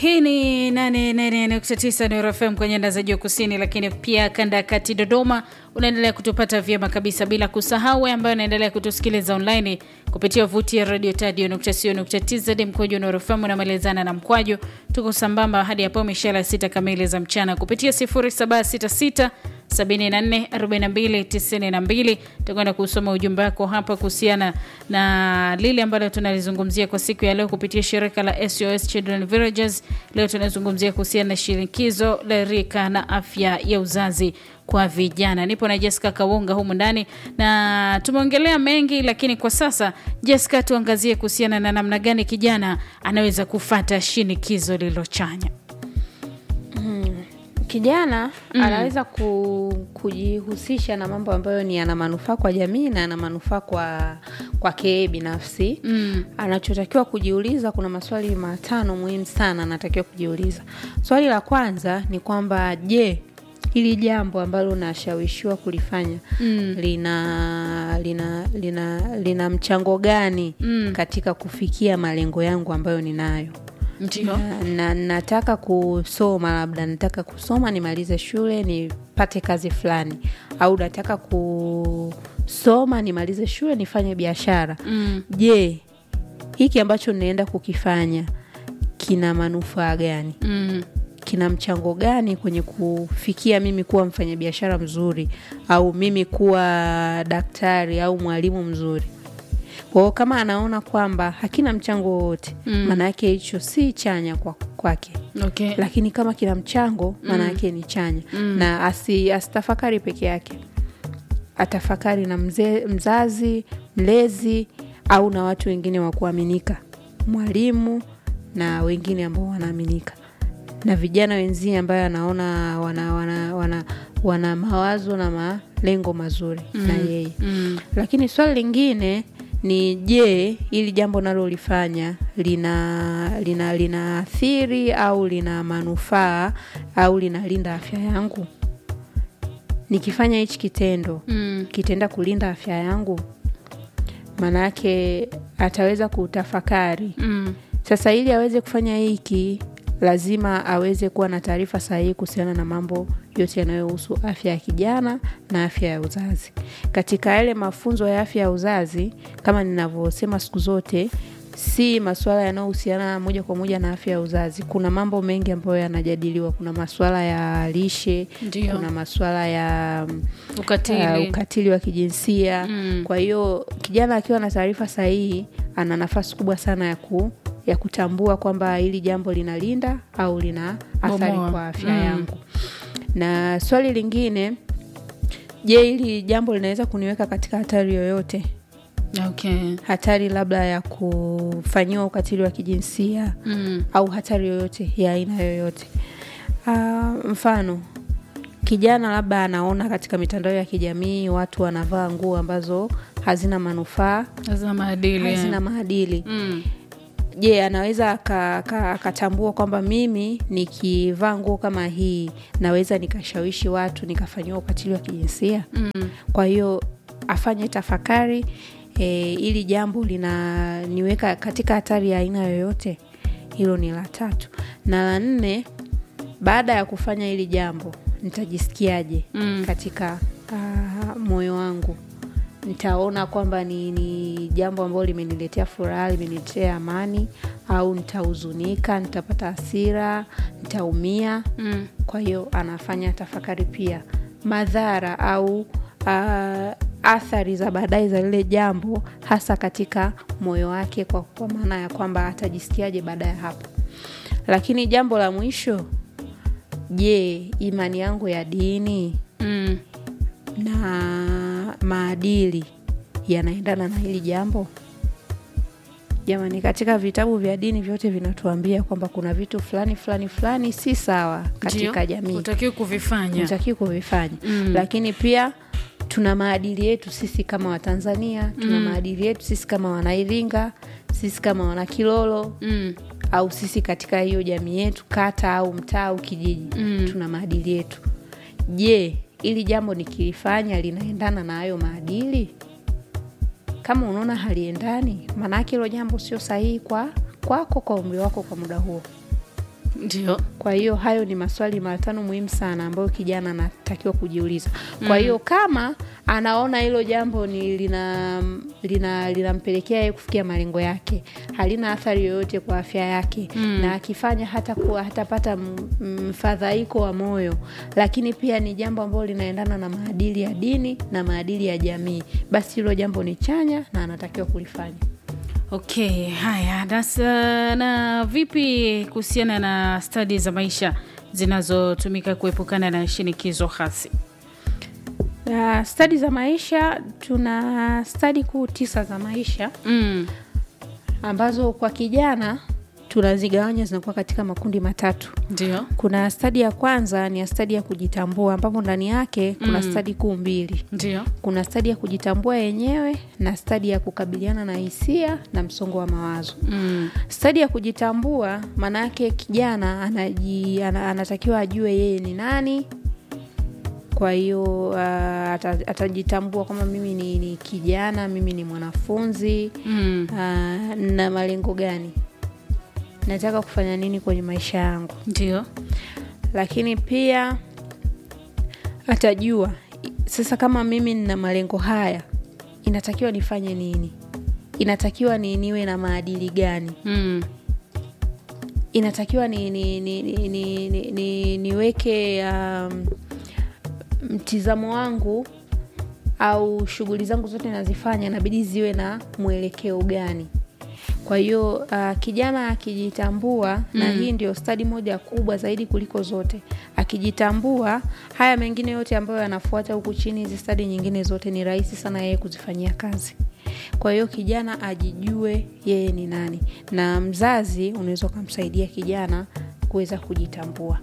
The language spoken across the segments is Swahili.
hii ni 88.9 Nuru FM kwenye anda za juu kusini, lakini pia kanda ya kati Dodoma unaendelea kutupata vyema kabisa, bila kusahau wewe ambayo unaendelea kutusikiliza online kupitia vuti ya radio tadio.co.tz mkwaju Nuru FM unamalizana na mkwaju. Tuko sambamba hadi hapo mishara sita kamili za mchana kupitia 0766 744292 tutakwenda kusoma ujumbe wako hapa kuhusiana na lile ambalo tunalizungumzia kwa siku ya leo kupitia shirika la SOS Children Villages. Leo tunazungumzia kuhusiana na shinikizo la rika na afya ya uzazi kwa vijana. Nipo na Jessica Kawunga humu ndani na tumeongelea mengi, lakini kwa sasa Jessica, tuangazie kuhusiana na namna gani kijana anaweza kufata shinikizo lililochanya. Kijana anaweza ku, kujihusisha na mambo ambayo ni yana manufaa kwa jamii na yana manufaa kwa kwake yeye binafsi. Mm. Anachotakiwa kujiuliza, kuna maswali matano muhimu sana anatakiwa kujiuliza. Swali la kwanza ni kwamba je, hili jambo ambalo unashawishiwa kulifanya Mm. lina lina lina lina mchango gani Mm. katika kufikia malengo yangu ambayo ninayo? Ndio. na, na nataka kusoma labda nataka kusoma nimalize shule nipate kazi fulani au nataka kusoma nimalize shule nifanye biashara Mm. je hiki ambacho ninaenda kukifanya kina manufaa gani Mm. kina mchango gani kwenye kufikia mimi kuwa mfanyabiashara mzuri au mimi kuwa daktari au mwalimu mzuri kwao kama anaona kwamba hakina mchango wowote Mm. maana yake hicho si chanya kwa kwake Okay. lakini kama kina mchango maana yake ni chanya na asi, asitafakari peke yake atafakari na mze, mzazi mlezi au na watu wengine wa kuaminika mwalimu na wengine ambao wanaaminika na vijana wenzie ambayo anaona wana, wana, wana, wana mawazo na malengo mazuri na yeye Mm. lakini swali lingine ni je ili jambo nalolifanya lina lina linaathiri au lina manufaa au linalinda afya yangu nikifanya hichi kitendo Mm. kitaenda kulinda afya yangu maanayake ataweza kutafakari Mm. sasa ili aweze kufanya hiki lazima aweze kuwa na taarifa sahihi kuhusiana na mambo yote yanayohusu afya ya kijana na afya ya uzazi katika yale mafunzo ya afya ya uzazi kama ninavyosema siku zote si masuala yanayohusiana moja kwa moja na afya ya uzazi kuna mambo mengi ambayo yanajadiliwa kuna masuala ya lishe Ndio. kuna masuala ya mm, Ukatili. uh, ukatili wa kijinsia Mm. kwa hiyo kijana akiwa na taarifa sahihi ana nafasi kubwa sana ya ku ya kutambua kwamba hili jambo linalinda au lina athari Bomoa. kwa afya Mm. yangu na swali lingine je hili jambo linaweza kuniweka katika hatari yoyote Okay. hatari labda ya kufanyiwa ukatili wa kijinsia Mm. au hatari yoyote ya aina yoyote uh, mfano kijana labda anaona katika mitandao ya kijamii watu wanavaa nguo ambazo hazina manufaa Hazina maadili. hazina maadili Mm. je anaweza aka- aka- akatambua kwamba mimi nikivaa nguo kama hii naweza nikashawishi watu nikafanyiwa ukatili wa kijinsia Mm. kwa hiyo afanye tafakari e, ili jambo linaniweka katika hatari ya aina yoyote hilo ni la tatu na la nne baada ya kufanya hili jambo nitajisikiaje Mm. katika uh, moyo wangu nitaona kwamba ni, ni jambo ambalo limeniletea furaha limeniletea amani au nitahuzunika nitapata hasira nitaumia Mm. kwa hiyo anafanya tafakari pia madhara au uh, athari za baadaye za lile jambo hasa katika moyo wake kwa, kwa maana ya kwamba atajisikiaje baada ya hapo lakini jambo la mwisho je imani yangu ya dini Mm. na maadili yanaendana na hili jambo jamani katika vitabu vya dini vyote vinatuambia kwamba kuna vitu fulani fulani fulani si sawa katika Ndio. jamii Hutakiwi kuvifanya. hutakiwi kuvifanya Mm. lakini pia tuna maadili yetu sisi kama watanzania tuna maadili yetu sisi kama wanairinga sisi kama wanakilolo Mm. au sisi katika hiyo jamii yetu kata au mtaa au kijiji Mm. tuna maadili yetu je ili jambo nikilifanya linaendana na hayo maadili kama unaona haliendani maanaake hilo jambo sio sahihi kwa kwako kwa umri wako kwa muda huo ndio kwa hiyo hayo ni maswali matano muhimu sana ambayo kijana anatakiwa kujiuliza kwa hiyo kama anaona hilo jambo ni lina lina linampelekea yeye kufikia malengo yake halina athari yoyote kwa afya yake na akifanya hata kuwa hatapata m- mfadhaiko wa moyo lakini pia ni jambo ambalo linaendana na maadili ya dini na maadili ya jamii basi hilo jambo ni chanya na anatakiwa kulifanya okay haya nasa, na vipi kuhusiana na stadi za maisha zinazotumika kuepukana na shinikizo hasi Uh, stadi za maisha tuna stadi kuu tisa za maisha mm. ambazo kwa kijana tunazigawanya zinakuwa katika makundi matatu ndio kuna stadi ya kwanza ni ya stadi ya kujitambua ambapo ndani yake kuna mm. stadi kuu mbili ndio kuna stadi ya kujitambua yenyewe na stadi ya kukabiliana na hisia na msongo wa mawazo mm. stadi ya kujitambua maana yake kijana anaji, ana, anatakiwa ajue yeye ni nani kwa hiyo uh, ata, atajitambua kwamba mimi ni, ni kijana mimi ni mwanafunzi Mm. uh, na malengo gani nataka kufanya nini kwenye maisha yangu ndio lakini pia atajua sasa kama mimi nina malengo haya inatakiwa nifanye nini inatakiwa ni niwe na maadili gani mm. inatakiwa ni, ni, ni, ni, ni, ni, ni, niweke um, mtizamo wangu au shughuli zangu zote nazifanya inabidi ziwe na mwelekeo gani kwa hiyo uh, kijana akijitambua mm. na hii ndio stadi moja kubwa zaidi kuliko zote akijitambua haya mengine yote ambayo yanafuata huku chini hizi stadi nyingine zote ni rahisi sana yeye kuzifanyia kazi kwa hiyo kijana ajijue yeye ni nani na mzazi unaweza ukamsaidia kijana kuweza kujitambua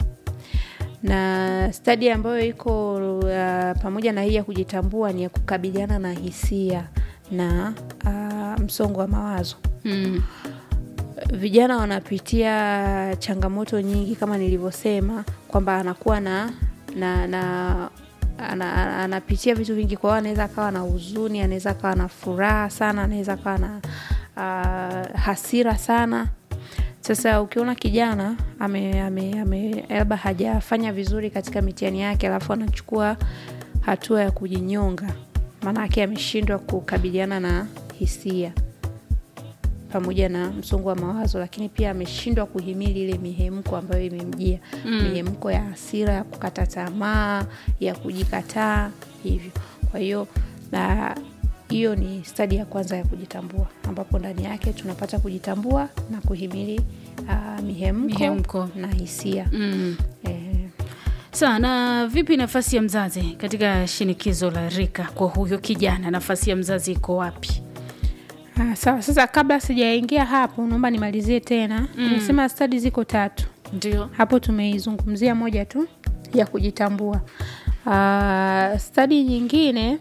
na stadi ambayo iko uh, pamoja na hii ya kujitambua ni ya kukabiliana na hisia na uh, msongo wa mawazo Mm. vijana wanapitia changamoto nyingi kama nilivyosema kwamba anakuwa na na, na ana, ana- anapitia vitu vingi kwa hiyo anaweza akawa na huzuni anaweza akawa na furaha sana anaweza akawa na uh, hasira sana sasa ukiona kijana ame, ame, ame, labda hajafanya vizuri katika mitihani yake alafu anachukua hatua ya kujinyonga maanake ameshindwa kukabiliana na hisia pamoja na msongo wa mawazo lakini pia ameshindwa kuhimili ile mihemko ambayo imemjia mm. mihemko ya hasira ya kukata tamaa ya kujikataa hivyo kwa hiyo na hiyo ni stadi ya kwanza ya kujitambua ambapo ndani yake tunapata kujitambua na kuhimili uh, mihemko, Mihemko. na hisia Mm. eh, sawa na vipi nafasi ya mzazi katika shinikizo la rika kwa huyo kijana nafasi ya mzazi iko wapi Ah, sawa sasa kabla sijaingia hapo naomba nimalizie tena nimesema stadi ziko tatu ndio hapo tumeizungumzia moja tu ya kujitambua uh, stadi nyingine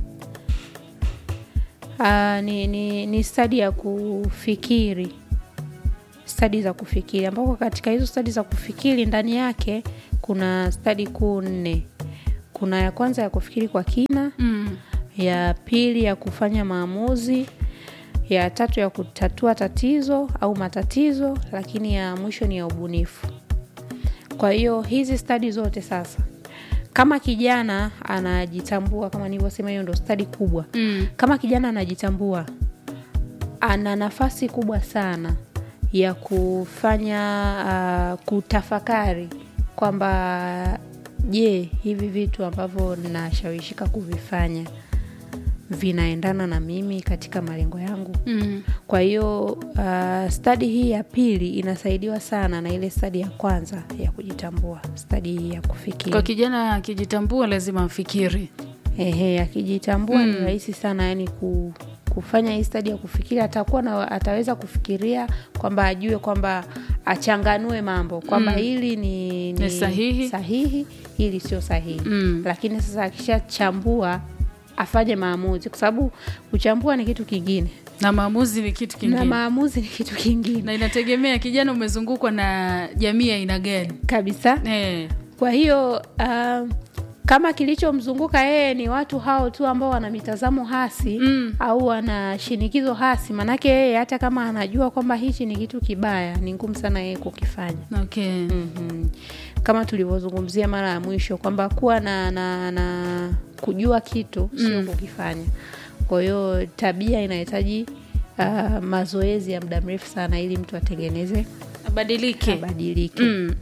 uh, ni, ni, ni stadi ya kufikiri stadi za kufikiri ambapo katika hizo stadi za kufikiri ndani yake kuna stadi kuu nne kuna ya kwanza ya kufikiri kwa kina mm. ya pili ya kufanya maamuzi ya tatu ya kutatua tatizo au matatizo lakini ya mwisho ni ya ubunifu kwa hiyo hizi stadi zote sasa kama kijana anajitambua kama nilivyosema hiyo ndo stadi kubwa Mm. kama kijana anajitambua ana nafasi kubwa sana ya kufanya uh, kutafakari kwamba je hivi vitu ambavyo nashawishika kuvifanya vinaendana na mimi katika malengo yangu Mm. kwa hiyo uh, stadi hii ya pili inasaidiwa sana na ile stadi ya kwanza ya kujitambua stadi hii ya kufikiri kwa kijana akijitambua lazima afikiri Ehe, akijitambua ni rahisi sana yani ku, kufanya hii stadi ya kufikiri atakuwa na, ataweza kufikiria kwamba ajue kwamba achanganue mambo kwamba hili ni, Ni sahihi. sahihi hili sio sahihi Mm. lakini sasa akishachambua afanye maamuzi kwa sababu kuchambua ni kitu kingine na maamuzi ni kitu na kingine maamuzi ni kitu kingine na inategemea kijana umezungukwa na jamii ya aina gani kabisa eh. kwa hiyo uh, kama kilichomzunguka yeye ni watu hao tu ambao wana mitazamo hasi Mm. au wana shinikizo hasi manake yeye hata kama anajua kwamba hichi ni kitu kibaya ni ngumu sana yeye kukifanya okay. mm-hmm. kama tulivyozungumzia mara ya mwisho kwamba kuwa na, na, na kujua kitu sio Mm. kukifanya kwa hiyo tabia inahitaji uh, mazoezi ya muda mrefu sana ili mtu atengeneze abadilike abadilike mm.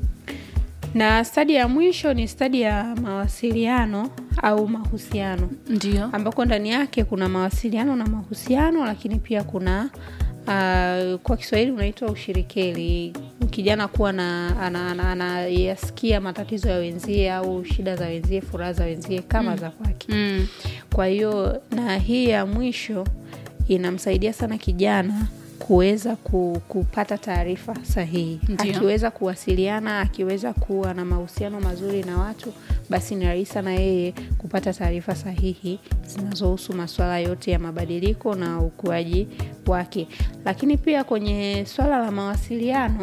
na stadi ya mwisho ni stadi ya mawasiliano au mahusiano ndio ambako ndani yake kuna mawasiliano na mahusiano lakini pia kuna uh, kwa kiswahili unaitwa ushirikeli kijana kuwa na anayasikia ana, ana, anayasikia matatizo ya wenzie au shida za wenzie furaha za wenzie kama za kwake mm. kwa hiyo na hii ya mwisho inamsaidia sana kijana kuweza ku, kupata taarifa sahihi Ndio. akiweza kuwasiliana akiweza kuwa na mahusiano mazuri na watu basi ni rahisi sana yeye kupata taarifa sahihi zinazohusu masuala yote ya mabadiliko na ukuaji wake lakini pia kwenye swala la mawasiliano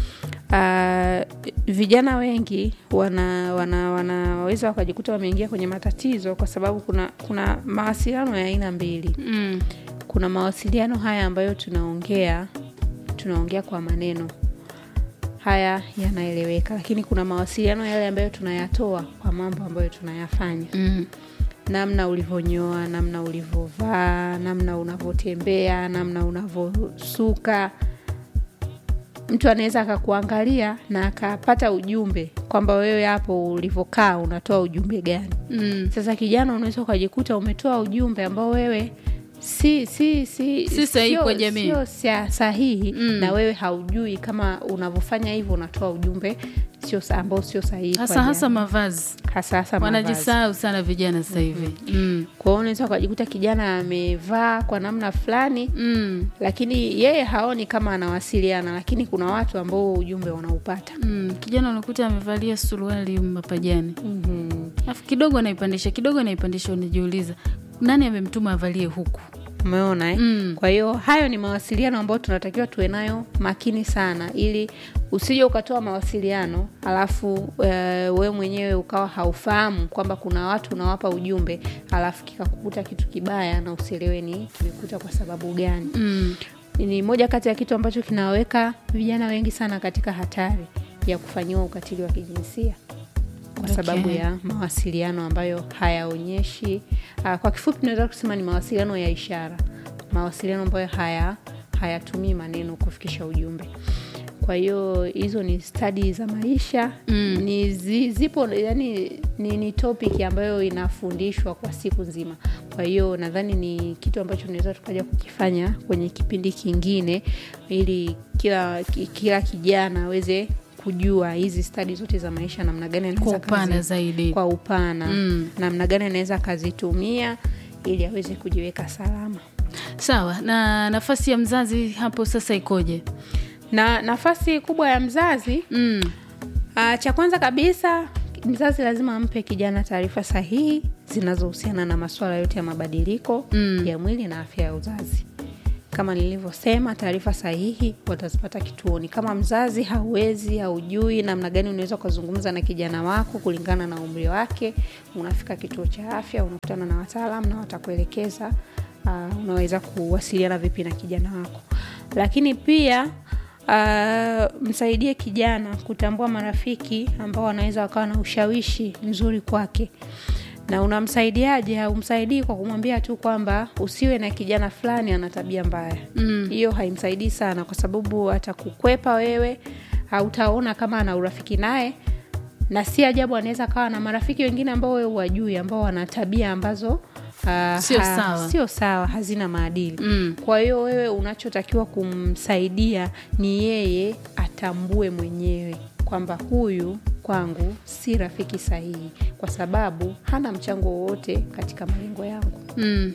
Uh, vijana wengi wana, wana, wanaweza wakajikuta wameingia kwenye matatizo kwa sababu kuna kuna mawasiliano ya aina mbili Mm. kuna mawasiliano haya ambayo tunaongea tunaongea kwa maneno haya yanaeleweka lakini kuna mawasiliano yale ambayo tunayatoa kwa mambo ambayo tunayafanya Mm. namna ulivyonyoa namna ulivyovaa namna unavyotembea namna unavyosuka mtu anaweza akakuangalia na akapata ujumbe kwamba wewe hapo ulivyokaa unatoa ujumbe gani Mm. sasa kijana unaweza ukajikuta umetoa ujumbe ambao wewe si si si Si sahihi sio- kwa jamii. sio sa- sahihi Mm. na wewe haujui kama unavyofanya hivyo unatoa ujumbe sio sa- ambao sio sahihi kwa hasa hasa jamii. mavazi hasa hasa mavazi. wanajisahau sana vijana sasa hivi mm. kwa hiyo unaweza ukajikuta kijana amevaa kwa namna fulani mm. lakini yeye haoni kama anawasiliana lakini kuna watu ambao ujumbe wanaupata mm. kijana unakuta amevalia suruali mapajani mm-hmm. alafu kidogo anaipandisha kidogo anaipandisha unajiuliza nani amemtuma avalie huku umeona eh? Mm. kwa hiyo hayo ni mawasiliano ambayo tunatakiwa tuwe nayo makini sana ili usije ukatoa mawasiliano alafu uh, wewe mwenyewe ukawa haufahamu kwamba kuna watu unawapa ujumbe alafu kikakukuta kitu kibaya na usielewe ni kimekuta kwa sababu gani mm. ni moja kati ya kitu ambacho kinaweka vijana wengi sana katika hatari ya kufanyiwa ukatili wa kijinsia kwa Okay. sababu ya mawasiliano ambayo hayaonyeshi uh, kwa kifupi tunaweza kusema ni mawasiliano ya ishara mawasiliano ambayo haya hayatumii maneno kufikisha ujumbe kwa hiyo hizo ni stadi za maisha Mm. ni zi, zipo yani ni, ni topic ambayo inafundishwa kwa siku nzima kwa hiyo nadhani ni kitu ambacho tunaweza tukaja kukifanya kwenye kipindi kingine ili kila ki- kila kijana aweze kujua hizi stadi zote za maisha namna gani kwa anaweza upana kazi- zaidi kwa upana Mm. namna gani anaweza akazitumia ili aweze kujiweka salama sawa na nafasi ya mzazi hapo sasa ikoje na nafasi kubwa ya mzazi mm. Uh, cha kwanza kabisa mzazi lazima ampe kijana taarifa sahihi zinazohusiana na masuala yote ya mabadiliko Mm. ya mwili na afya ya uzazi kama nilivyosema taarifa sahihi watazipata kituoni kama mzazi hauwezi haujui namna gani unaweza ukazungumza na kijana wako kulingana na umri wake unafika kituo cha afya unakutana na wataalam na watakuelekeza uh, unaweza kuwasiliana vipi na kijana wako lakini pia uh, msaidie kijana kutambua marafiki ambao wanaweza wakawa na ushawishi mzuri kwake na unamsaidiaje haumsaidii kwa kumwambia tu kwamba usiwe na kijana fulani ana tabia mbaya Mm. hiyo haimsaidii sana kwa sababu atakukwepa wewe hautaona kama ana urafiki naye na si ajabu anaweza kawa na marafiki wengine ambao wewe huwajui ambao wana tabia ambazo uh, Sio sawa. sio sawa hazina maadili Mm. kwa hiyo wewe unachotakiwa kumsaidia ni yeye atambue mwenyewe kwamba huyu kwangu si rafiki sahihi kwa sababu hana mchango wowote katika malengo yangu Mm.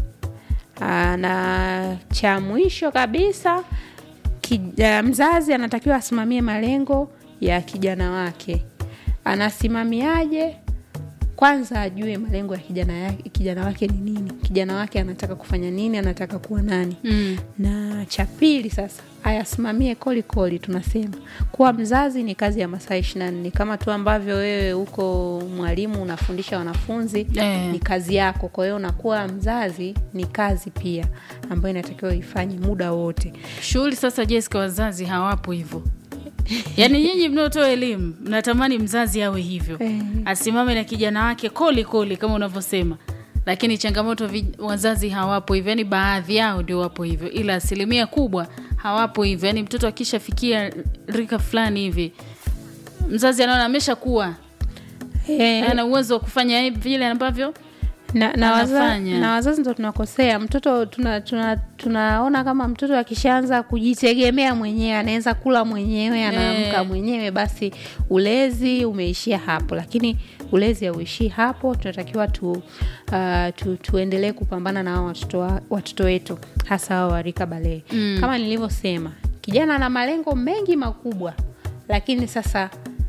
Aa, na cha mwisho kabisa ki, uh, mzazi anatakiwa asimamie malengo ya kijana wake anasimamiaje kwanza ajue malengo ya kijana, yake, kijana wake ni nini kijana wake anataka kufanya nini anataka kuwa nani Mm. na cha pili sasa ayasimamie koli koli. Tunasema kuwa mzazi ni kazi ya masaa ishirini na nne kama tu ambavyo wewe uko mwalimu unafundisha wanafunzi Eh. ni kazi yako. Kwa hiyo unakuwa mzazi ni kazi pia ambayo inatakiwa ifanye muda wote. shughuli sasa Jessica, wazazi hawapo hivyo. Yaani nyinyi mnaotoa elimu mnatamani mzazi awe hivyo, Eh. asimame na kijana wake koli koli kama unavyosema, lakini changamoto vi, wazazi hawapo hivyo. Yaani baadhi yao ndio wapo hivyo, ila asilimia kubwa hawapo hivyo. Yaani mtoto akishafikia rika fulani hivi, mzazi anaona ameshakuwa Eh, ana uwezo wa kufanya hivi vile ambavyo na, na, waza, anafanya. na wazazi ndo tunakosea mtoto tuna, tuna, tunaona kama mtoto akishaanza kujitegemea mwenyewe anaweza kula mwenyewe anaamka Eh. mwenyewe basi ulezi umeishia hapo lakini ulezi hauishii hapo tunatakiwa tu, uh, tu, tuendelee kupambana na hao watoto wa- watoto wetu hasa hao warika balee Mm. kama nilivyosema kijana ana malengo mengi makubwa lakini sasa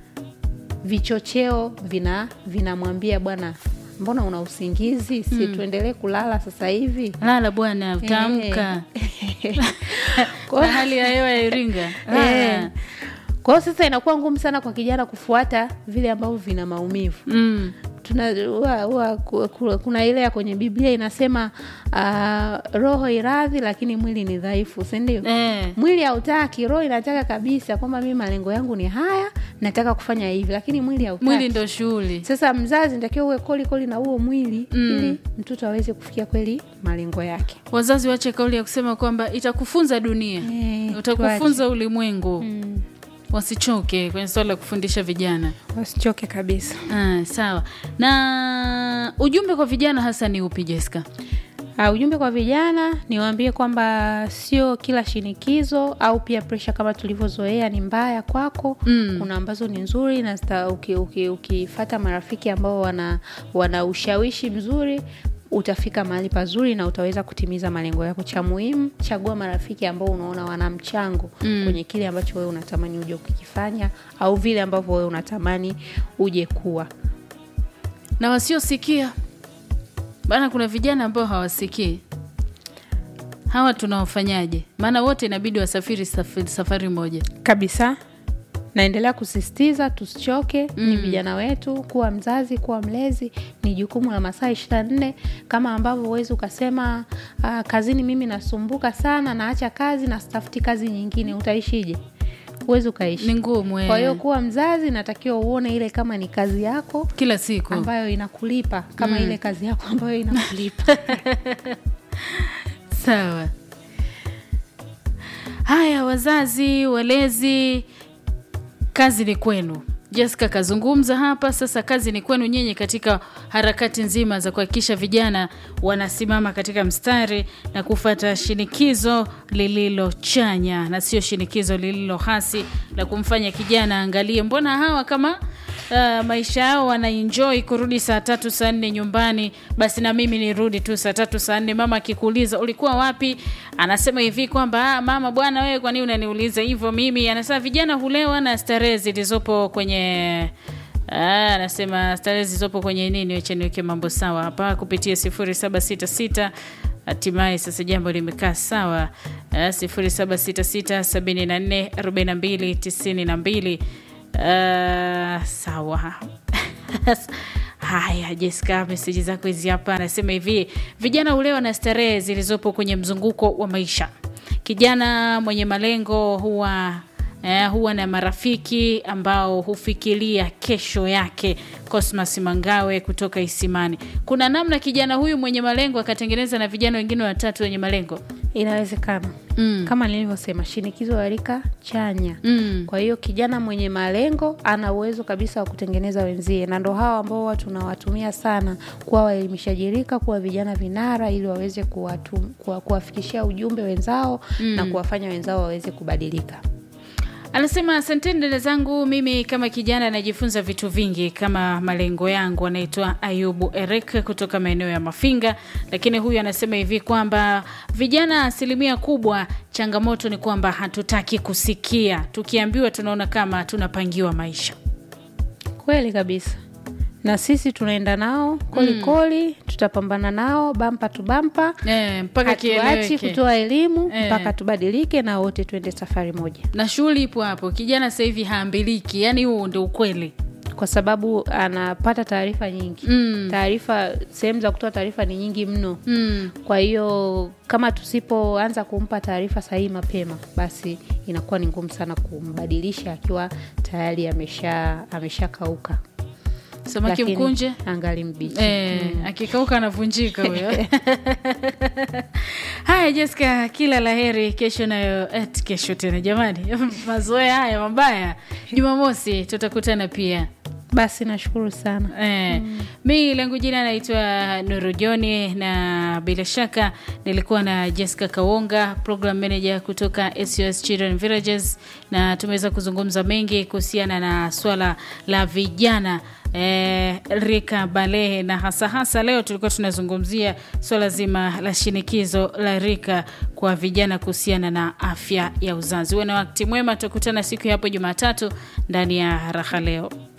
vichocheo vina vinamwambia bwana mbona una usingizi si tuendelee kulala sasa hivi lala bwana, utaamka. Kwa- Na hali ya hewa ya Iringa Eh. lala. kwa hiyo sasa inakuwa ngumu sana kwa kijana kufuata vile ambavyo vina maumivu Mm. tuna huwa- huwa ku- ku- kuna ile ya kwenye biblia inasema uh, roho iradhi lakini mwili ni dhaifu sindio Eh. mwili hautaki roho inataka kabisa kwamba mi malengo yangu ni haya nataka kufanya hivi lakini mwili hautaki Mwili ndo shughuli. sasa mzazi natakiwa uwe koli koli na huo mwili Mm. ili mtoto aweze kufikia kweli malengo yake Wazazi wache kauli ya kusema kwamba itakufunza dunia, Eh, utakufunza ulimwengu. mm. Wasichoke kwenye swala la kufundisha vijana. wasichoke kabisa Ah, sawa. Na ujumbe kwa vijana hasa ni upi Jessica? Uh, ujumbe kwa vijana niwaambie kwamba sio kila shinikizo au pia presha kama tulivyozoea ni mbaya kwako Mm. kuna ambazo ni nzuri na zita- uki- uki- ukifata marafiki ambao wana, wana ushawishi mzuri utafika mahali pazuri na utaweza kutimiza malengo yako cha muhimu chagua marafiki ambao unaona wana mchango Mm. kwenye kile ambacho wewe unatamani uje kukifanya au vile ambavyo wewe unatamani uje kuwa Na wasiosikia, maana kuna vijana ambao hawasikii. Hawa tunawafanyaje? Maana wote inabidi wasafiri safari, safari moja. kabisa naendelea kusisitiza tusichoke mm. ni Mm. vijana wetu kuwa mzazi kuwa mlezi ni jukumu la masaa ishirina nne kama ambavyo huwezi ukasema uh, kazini mimi nasumbuka sana naacha kazi na stafuti kazi nyingine utaishije huwezi ukaishi Ni ngumu eh. kwa hiyo kuwa mzazi natakiwa uone ile kama ni kazi yako kila siku. ambayo inakulipa kama Mm. ile kazi yako ambayo inakulipa Sawa. Haya, wazazi, walezi, kazi ni kwenu. Jessica kazungumza hapa. Sasa kazi ni kwenu nyinyi katika harakati nzima za kuhakikisha vijana wanasimama katika mstari na kufata shinikizo lililo chanya na sio shinikizo lililo hasi la kumfanya kijana angalie, mbona hawa kama uh, maisha yao wanaenjoy kurudi saa tatu saa nne nyumbani, basi na mimi nirudi tu saa tatu saa nne. Mama akikuuliza ulikuwa wapi, anasema hivi kwamba ah, mama bwana, wewe kwa nini unaniuliza hivyo? Mimi anasema vijana hulewa na starehe zilizopo kwenye Ah, anasema starehe zilizopo kwenye nini, wacha niweke mambo sawa hapa kupitia 0766 hatimaye sasa jambo limekaa sawa. Ah, 0766 74 42 92 Ah, sawa Haya, Jessica, meseji zako hizi hapa. Anasema hivi, vijana hulewa na starehe zilizopo kwenye mzunguko wa maisha. Kijana mwenye malengo huwa eh, huwa na marafiki ambao hufikiria kesho yake. Cosmas Mangawe kutoka Isimani. Kuna namna kijana huyu mwenye malengo akatengeneza na vijana wengine watatu wenye malengo inawezekana mm. kama nilivyosema shinikizo la rika chanya Mm. kwa hiyo kijana mwenye malengo ana uwezo kabisa wa kutengeneza wenzie na ndo hawa ambao huwa tunawatumia sana kuwa waelimishaji rika kuwa vijana vinara ili waweze kuwatu- kuwa- kuwafikishia ujumbe wenzao Mm. na kuwafanya wenzao waweze kubadilika Anasema asanteni dada zangu, mimi kama kijana najifunza vitu vingi kama malengo yangu. Anaitwa Ayubu Eric kutoka maeneo ya Mafinga, lakini huyu anasema hivi kwamba vijana asilimia kubwa, changamoto ni kwamba hatutaki kusikia, tukiambiwa tunaona kama tunapangiwa maisha. kweli kabisa na sisi tunaenda nao kolikoli tutapambana nao bampa tu bampa eh, mpaka hatuachi kieleweke kutoa elimu Eh. mpaka tubadilike na wote tuende safari moja na shughuli ipo hapo kijana sasa hivi haambiliki yani huo ndio ukweli kwa sababu anapata taarifa nyingi Mm. taarifa sehemu za kutoa taarifa ni nyingi mno mm. kwa hiyo kama tusipoanza kumpa taarifa sahihi mapema basi inakuwa ni ngumu sana kumbadilisha akiwa tayari amesha ameshakauka samaki Lakini mkunje angali mbichi Eh, akikauka anavunjika huyo haya Jessica kila laheri kesho nayo et, kesho tena jamani mazoea haya mabaya jumamosi tutakutana pia basi nashukuru sana Eh, mi langu jina naitwa Nuru Joni na bila shaka nilikuwa na Jessica Kawonga, program manager kutoka SOS Children Villages, na tumeweza kuzungumza mengi kuhusiana na swala la vijana eh, rika balehe, na hasa hasa leo tulikuwa tunazungumzia swala zima la shinikizo la rika kwa vijana kuhusiana na afya ya uzazi. Uwe na wakati mwema, tutakutana siku ya hapo Jumatatu ndani ya Raha Leo.